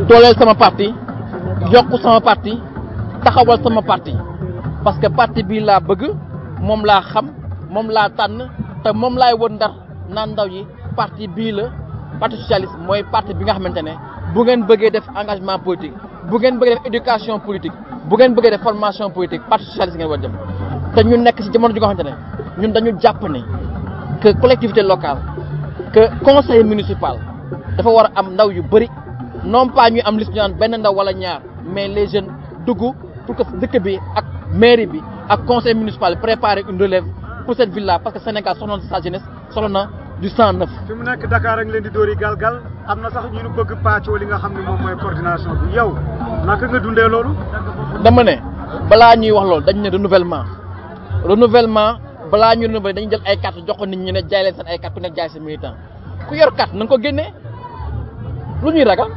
dooleel sama parti yokku sama parti taxawal sama parti parce que parti bii laa bëgg moom laa xam moom laa tànn te moom laay wër ndar naan ndaw yi parti bii la parti socialiste mooy parti bi nga xamante ne bu ngeen bëggee def engagement politique bu ngeen bëggee def éducation politique bu ngeen bëggee def formation politique parti socialiste ngeen war a dem te ñu nekk ci jamono ji nga xamante ne ñun dañu jàpp ne que collectivité locale que conseil municipal dafa war a am ndaw yu bëri non pas ñu am liste ñu naan benn ndaw wala ñaar mais les jeunes dugg pour que dëkk bi ak mairie bi ak conseil municipal préparer une relève pour cette ville là parce que Sénégal soxla na sa jeunesse soxla na du sang neuf. fi mu nekk Dakar ak leen di dóori galgal am na sax ñu nu bëgg pàccoo li nga xam ne moom mooy coordination bi yow naka nga dundee loolu. dama ne balaa ñuy wax loolu dañ ne renouvellement renouvellement balaa ñuy renouveler dañuy jël ay carte jox ko nit ñi ne jaay leen seen ay carte ku nekk jaay seen militant ku yor carte na nga ko génnee lu ñuy ragal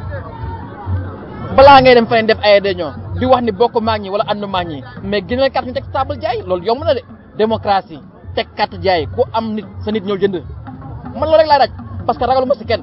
balaa ngay dem feneen def ay réunion di wax ni bokk maag ñi wala ànd maag ñi mais génneel carte ñu teg table jaay loolu yomb na de démocratie teg carte jaay ku am nit sa nit ñëw jënd man loolu rek laay daj parce que ragalu ma si kenn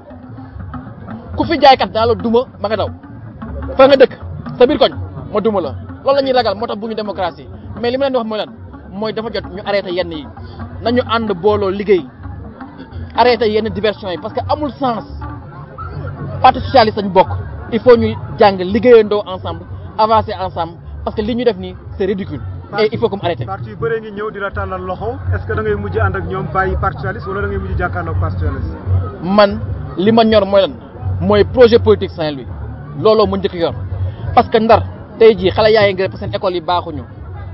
ku fi jaay carte daa la duma ma nga daw fa nga dëkk sa biir koñ ma duma la loolu la ñuy ragal moo tax bu ñu démocratie mais li ma leen di wax mooy lan mooy dafa jot ñu arrêté yenn yi nañu ànd booloo liggéey arrêté yenn diversion yi parce que amul sens parti socialiste lañ bokk il faut ñu jàng liggéeyandoo ensemble avancer ensemble parce que li ñu def nii c'est ridicule et il faut que mu arrêté. parti yu bëree ngi ñëw di la tàllal loxo est-ce que da ngay mujj ànd ak ñoom bàyyi parti socialiste wala da ngay mujj jàkkaarloog parti socialiste. man li ma ñor mooy lan mooy projet politique Saint-Louis looloo mu njëkk yor parce que ndar tey jii xale yaa ngi parce que seen école yi baaxuñu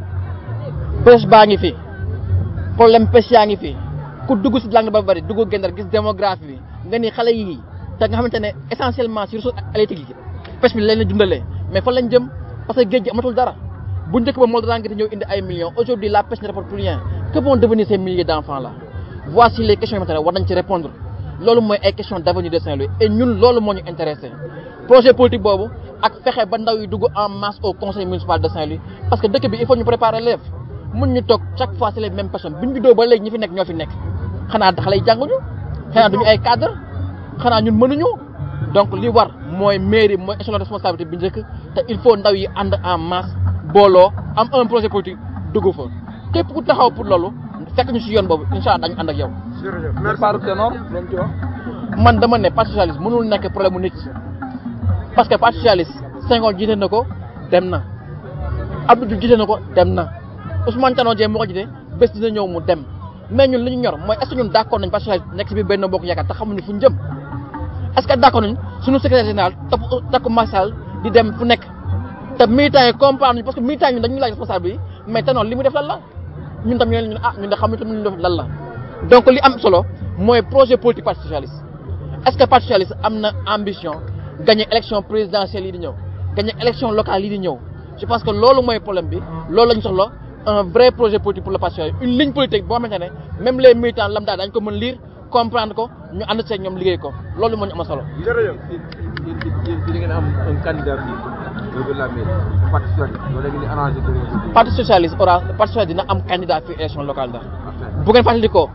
pêche baa ngi fi problème pêche yaa ngi fi ku dugg si langue ba bari dugg gendar gis démographie bi nga ni xale yii te nga xamante ne essentiellement si ressource halieutique yi pêche bi lañ la dundalee mais fan lañ jëm parce que géej gi amatul dara bu njëkk ba moo daan ngi ñëw indi ay millions aujourd'hui la pêche ne rapporte plus rien que vont devenir ces milliers d'enfants là voici les questions yoo xamante ne war nañ ci répondre loolu mooy ay questions d'avenir de Saint-Louis et ñun loolu moo ñu intéressé projet politique boobu ak fexe ba ndaw yi dugg en masse au conseil municipal de Saint-Louis parce que dëkk bi il faut ñu préparer l'élève mun ñu toog chaque fois c'est les mêmes personnes bi ñu juddoo ba léegi ñi fi nekk ñoo fi nekk xanaa xale yi jànguñu xanaa duñu ay cadre xanaa ñun mënuñu donc li war mooy mairie mooy échelon de responsabilité bi njëkk te il faut ndaw yi ànd en masse booloo am un projet politique dugg fa képp ku taxaw pour loolu fekk ñu ci yoon boobu incha allah dañu ànd ak yow. jërëjëf merci Paru Ténor loolu ci wax. man dama ne parti socialiste mënul nekk problème mu nit parce que parti socialiste Senghor jiite na ko dem na Abdou Diouf jiite na ko dem na Ousmane Tanor Dieng moo ko jiite bés dina ñëw mu dem mais ñun li ñu ñor mooy est ce que ñun d' accord nañ parti socialiste nekk si biir benn bokk yaakaar te xamuñu fu ñu jëm est ce que d' accord nañ suñu secrétaire général topp takku Massal di dem fu nekk te militants yi comprendre nañ parce que militants yi ñun dañuy laaj responsable yi mais Tanor li mu def lan la ñun tam ñu ne ñun ah ñun de xamuñu tam li mu def lan la donc li am solo mooy projet politique parti socialiste est ce que parti socialiste am na ambition gagner élection présidentielle yi di ñëw gagner élection locale yi di ñëw je pense que loolu mooy problème bi loolu la ñu soxla un vrai projet politique pour le parti socialiste une ligne politique boo xamante ne même les militants lambda dañ ko mën lire comprendre ko ñu ànd seeg ñoom liggéey ko loolu moo ñu am solo. jërëjëf. yéen yéen yéen di ngeen am un candidat fii au delà de la mairie parti socialiste loolu da ngeen di arrangé de ngeen ko parti socialiste aura parti socialiste dina am candidat fii élection locale da bu ngeen fàttali ko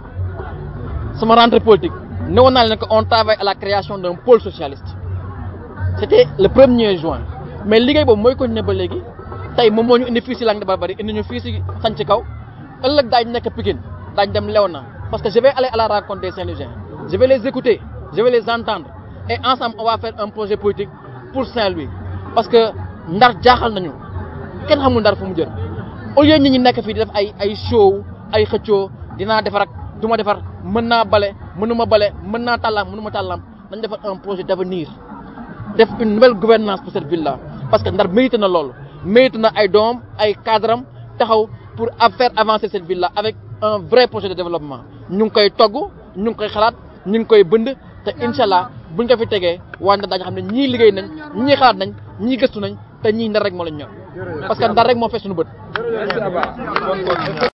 sama rentrée politique newoon naa leen que on travaille à la création d'un pôle socialiste c'était le premier juin mais liggéey boobu mooy continuer ba léegi tey moom moo ñu indi fii si Langue de Barbarie indi ñu fii si Sanc Kaw ëllëg daañu nekk Pikine daañu dem Léona parce que je vais aller à la rencontre des Saint-Louisiens je vais les écouter je vais les entendre et ensemble on va faire un projet politique pour Saint-Louis parce que Ndar jaaxal nañu kenn xamul Ndar fu mu jëm au lieu nit ñi nekk fii di def ay ay show ay xëccoo dinaa defar ak du ma defar mën naa bale mënuma bale mën naa tàllam mënuma tàllam dañ defar un projet d'avenir def une nouvelle gouvernance pour cette ville là parce que Ndar mérite na loolu mérite na ay doom ay cadram taxaw pour faire avancer cette ville là avec un vrai projet de développement ñu ngi koy togg ñu ngi koy xalaat ñu ngi koy bënd te incha allah buñ ko fi tegee waa Ndar daañu xam ne ñii liggéey nañ ñii xalaat nañ ñii gëstu nañ te ñii Ndar rek moo lañ ñor parce que Ndar rek moo fees suñu bët. jërëjëf. Merci Abba.